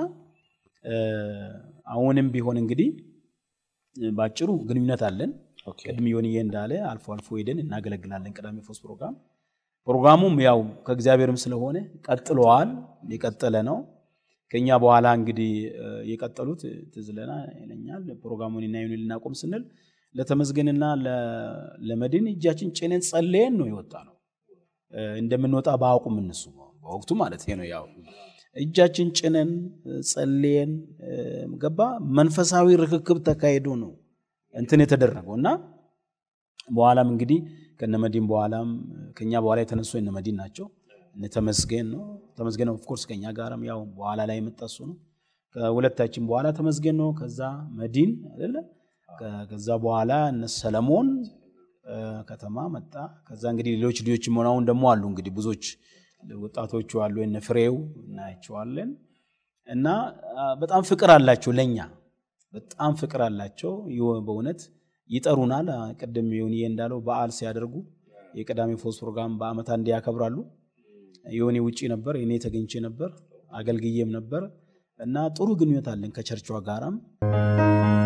አሁንም ቢሆን እንግዲህ በአጭሩ ግንኙነት አለን። ቅድም ዮንዬ እንዳለ አልፎ አልፎ ሄደን እናገለግላለን። ቅዳሜ ፎስ ፕሮግራም ፕሮግራሙም ያው ከእግዚአብሔርም ስለሆነ ቀጥለዋል፣ የቀጠለ ነው። ከኛ በኋላ እንግዲህ እ፣ የቀጠሉት ትዝ ይለኛል ፕሮግራሙን እና ይሁን ልናቆም ስንል ለተመስገንና ለ- ለመድን እጃችን ጭነን ጸልየን ነው የወጣ ነው። እ፣ እንደምንወጣ በአውቁም እነሱ በወቅቱ ማለት ነው ያው እጃችን ጭነን እ፣ ጸልየን እ፣ ገባ መንፈሳዊ ርክክብ ተካሂዶ ነው እንትን የተደረገው እና በኋላም እንግዲህ ከነመዲን በኋላም ከኛ በኋላ የተነሱ እነመዲን ናቸው። እነ ተመስገን ነው ተመስገን ኦፍኮርስ ከኛ ጋርም ያው በኋላ ላይ የመጣ እሱ ነው። ከሁለታችን በኋላ ተመስገን ነው። ከዛ መዲን አይደለ ከ- ከዛ በኋላ እነ ሰለሞን እ፣ ከተማ መጣ። ከዛ እንግዲህ ሌሎች ልጆችም ሆነ አሁን ደግሞ አሉ እንግዲህ ብዙዎች ወጣቶቹ አሉ እነ ፍሬው እናያቸዋለን። እና አ፣ በጣም ፍቅር አላቸው ለኛ በጣም ፍቅር አላቸው። ይኸው በእውነት ይጠሩናል። አ፣ ቅድም ዮኒዬ እንዳለው በዓል ሲያደርጉ የቅዳሜ ፎስ ፕሮግራም በአመት አንዴ ያከብራሉ። ዮኒ ውጪ ነበር፣ እኔ ተገኝቼ ነበር፣ አገልግዬም ነበር እና ጥሩ ግንኙነት አለን ከቸርቿ ጋራም